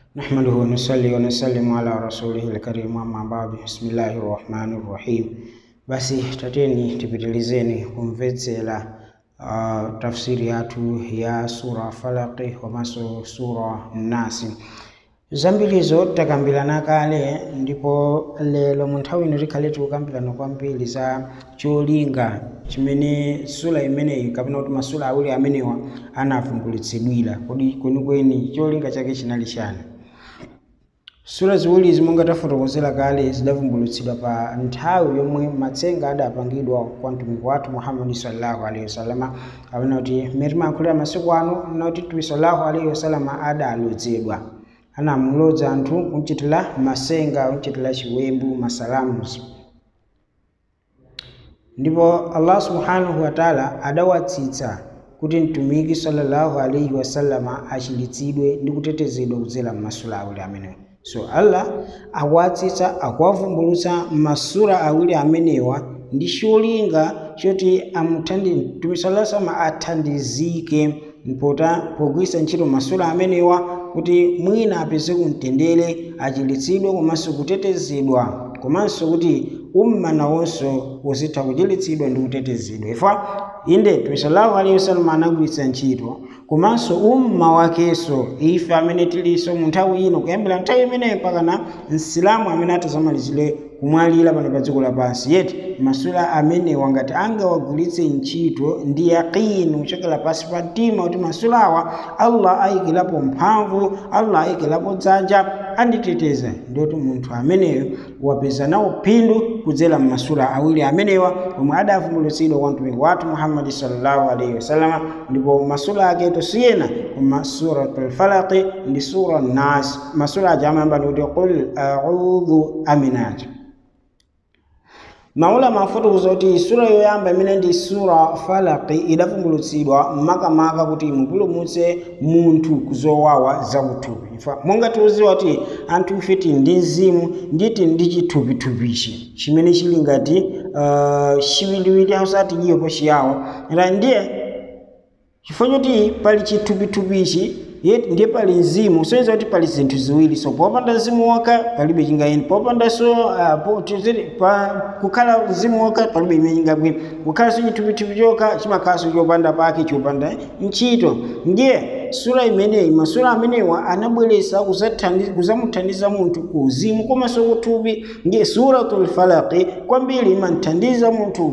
نحمده ونصلي ونسلم على رسوله الكريم أما بعد بسم الله الرحمن الرحيم basi tateni tipitilizeni kumvetsera uh, tafsiri yathu ya sura falaqi komanso sura nasi zambirizo takambirana kale ndipo lero mu nthawi ino tikhale tikukambirana kwambiri za cholinga chimene sura imeneyi kapena kuti masura awiri amenewa anavumbulitsidwira kodi kwenikweni cholinga chake chinali chani sura ziwiri zimonga tafotokozera kale zidavumbulutsidwa pa nthawi yomwe matsenga adapangidwa kwa mtumiki wathu muhammadi sallallahu alaihi wasallama kapena kuti mmene timayankhulira masiku ano nati mtume sallallahu alaihi wasallama adalodzedwa anamulodza anthu kumchitira masenga kumchitira chiwembu masalamuzi ndipo allah subhanahu wataala adawatsitsa kuti mtumiki sallallahu alaihi wasallama achilitsidwe ndi kutetezedwa kudzera m'masura awiri amenewa so allah akuwatsitsa akuwavumbulutsa masura awiri amenewa ndi cholinga choti amuthandize mtumiki sallallahu alaihi wasallama athandizike mpota pogwiritsa ntchito masura amenewa kuti mwina apeze kumtendere achilitsidwe komanso kutetezedwa komanso kuti umma nawonso uzitha kuchilitsidwa ndi kutetezedwa ifa inde mtume sallallahu alaihi wasallam anagwiritsa ntchito komanso umma wakenso ife amene tilinso mu nthawi ino kuyambira nthawi imeneyo mpakana msilamu amene atazamalizire kumwalira pano pa dziko lapansi yeti masura amenewa ngati angawagwiritse ntchito ndi yaqini kuchokera pasi pa mtima kuti masurawa allah ayikirapo mphamvu allah ayikirapo dzanja anditeteza ndoti munthu ameneyo wapeza nawo phindu kudzera m'masura awiri amenewa omwe adavumbulutsidwa kwa mtumiki wathu muhammadi sallallahu alaihi wasallama ndipo masura ake tosiyena koma suratul falaqi ndi sura nas masura aja amayamba ndikuti qul audhu aminaja maulama afotokoza kuti sura yoyamba imene ndi sura falaki idavumbulutsidwa makamaka kuti imupulumutse munthu kuzowawa zakuthupi ifa monga tiuziwa kuti anthu ife tili ndi mzimu nditi ndi chithupithupichi chimene chili ngati uh, chiwiliwili ausati iyopo chiyawo ra ndiye chifukwa choti pali chithupithupichi ndiye pali mzimu soyeza kuti pali zinthu ziwiri so popanda mzimu wokha palibe chingayenda popandanso uh, pa, kukhala mzimu wokha palibe imene chingagwina kukhalanso chithupithupi chokha chimakhalanso chopanda pake chopanda ntchito ndiye sura imeneyi masura amenewa anabweretsa kuzamuthandiza munthu ku uzimu komanso kuthupi ndiye suratul falaqi kwambiri imamthandiza munthu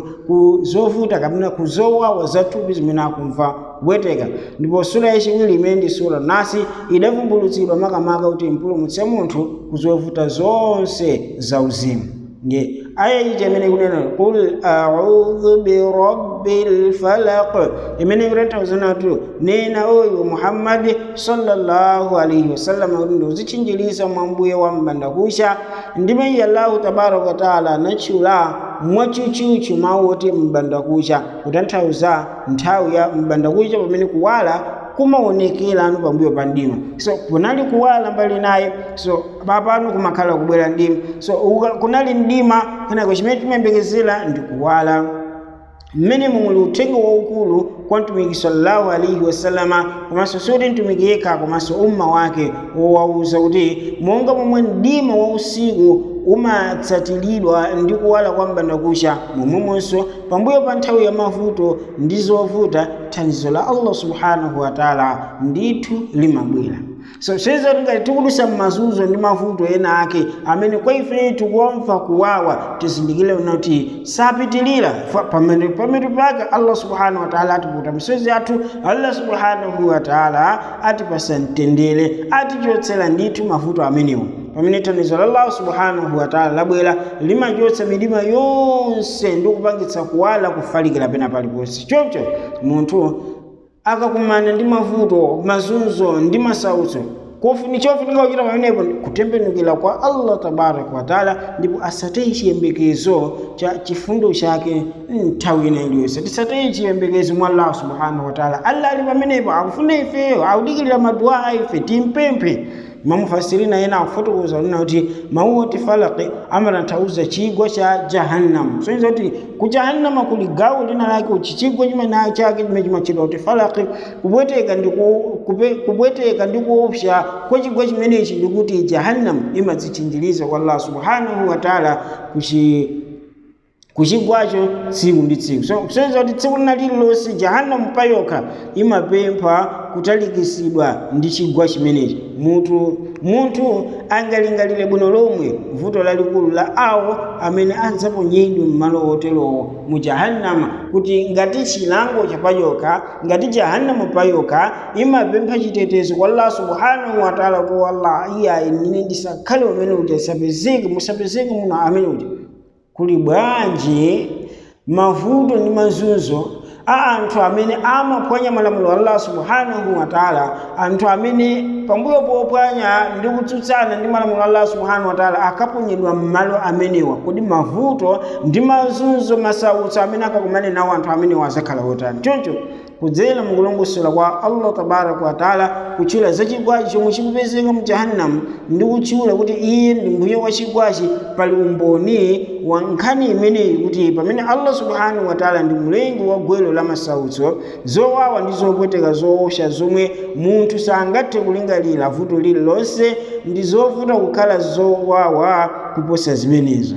ku zovuta kapena ku zowawa zathupi zimene akumva kubweteka ndipo sura yachiwiri imene ndi sura nasi idavumbulutsidwa makamaka kuti impulumutse munthu kuzovuta zonse zauzimu ndiye aya iji imene ikunena qul audhu birabbil falaq imene ikutanthauza kuti nena oyo muhammadi sallallahu alaihi wasallam kuti ndikuzitchinjiriza mwa mbuye wa mbandakucha ndime iye allahu tabaraka wataala anatchula mwachuchuchu mawu oti mbandakucha kutanthauza nthawi ya mbandakucha pamene kuwala kumaonekera anu pambuyo pa mdima so kunali kuwala mbali naye so papano kumakhala kubwera mdima so kunali mdima kenako chimene timayembekezera ndi kuwala mmene muli uthenga waukulu kwa mtumiki sallallahu alaihi wasallama komanso soti mtumiki yekha komanso umma wake wowauza kuti monga momwe mdima wa usiku umatsatiridwa ndi kuwala kwa mbandakucha momwemonso pambuyo pa nthawi ya mavuto ndi zovuta thandizo la allah subhanahu wataala ndithu limabwera so seza tingati tikudusa m'mazunzo ndi mavuto ena ake amene kwa ife tikuwamva kuwawa tizindikire kuti sapitilira pamene pake allah subhanahu wataala atiputa misozi athu allah subhanahu wataala atipasa mtendere atichotsera ndithu mavuto amenewo pamene thandizo la allah subhanahu wataala labwera limachotsa midima yonse ndi kupangitsa kuwala kufalikira pena paliponse choncho munthu akakumana ndi mavuto mazunzo ndi masautso ni chofunika kuchita pamenepo kutembenukira kwa allah tabaraka wataala ndipo asataye chiyembekezo cha chifundo chake nthawi ina iliyonse tisataye chiyembekezo mwa allah subhanahu wataala allah ali pamenepo akufuna ifeyo akudikirira maduwa a ife timpemphe mamufasirina ena akufotokoza kunena kuti mawu oti falaki amatanthauza chigwa cha jahannam soiza kuti ku jahannama kuli gawo lina lake uchi chigwa chimene chake chimene chimachedwa kuti falaki kupweteka ndi ku- kupe- kupweteka ndi kuopsa kwa chigwa chimenechi ndikuti jahannam imadzitchinjiriza kwa allah subhanahu wa taala kuchi kuchigwacho tsiku ndi tsiku so kusonyeza kuti tsiku lina lililonse jahanamu payokha imapempha kutalikisidwa ndi chigwa chimenechi munthu munthu angalingalire bwino lomwe vuto lalikulu la awo amene adzaponyedwe m'malo oterowo mu jahannama kuti ngati chilango chapayokha ngati jahanamu payokha imapempha chitetezo kwa allah subhanahu wa taala kuti wallah iyayi nine ndisakhale umene uti asapezeke musapezeke muno amene uti kuli bwanji mavuto ndi mazunzo a anthu amene amaphwanya malamulo a allah subhanahu wa taala anthu amene pambuyo pophwanya ndi kutsutsana ndi malamulo a allah subhanahu wa taala akaponyedwa m'malo amenewa kodi mavuto ndi mazunzo masautso amene akakumane nawo anthu amenewa azakhala otani choncho kudzera mukulongosola kwa allah tabaraka wa taala kutchula za chigwachi chomwe chikupezeka mu jahannam ndi kutchula kuti iye ndi mbuye wa chigwachi pali umboni wa nkhani imeneyi kuti pamene allah subhanahu wa taala ndi mlengi wa gwero la masautso zowawa ndi zopweteka zoopsa zomwe munthu sangathe kulingalira vuto lililonse ndi zovuta kukhala zowawa kuposa zimenezo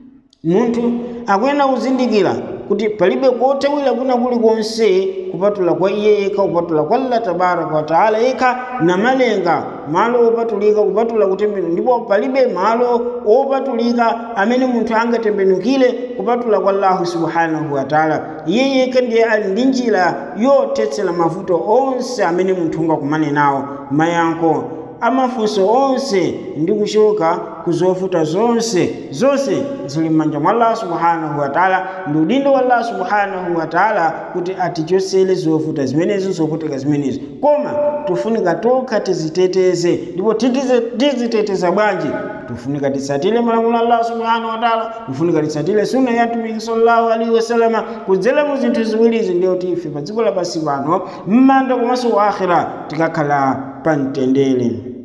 munthu akuyenera kuzindikira kuti palibe kothawira kuna kulikonse kupatula kwa iye yekha kupatula kwa allah tabaraka wataala yekha namalenga malo opatulika kupatula kutembenuka ndipo palibe malo opatulika amene munthu angatembenukire kupatula kwa allahu subhanahu wataala iye yekha ndiye ali ndi njira yothetsera mavuto onse amene munthu ungakumane nawo mayankho amafunso onse ndi kuchoka ku zovuta zonse zonse zili m'manja mwa allah subhanahu wa taala ndi udindo wa allah subhanahu wa taala kuti atichosere zovuta zimenezo zovutika zimenezo koma tufunika tokha tiziteteze ndipo titize- tiziteteza bwanji tufunika titsatire malamulo a allah subhanahu wa taala tufunika titsatire sunna ya mtumiki sallallahu alaihi wasalama kudzera mu zinthu ziwirizi ndiyo tife pa dziko lapansi pano m'manda komanso wa akhira tikakhala pa mtendere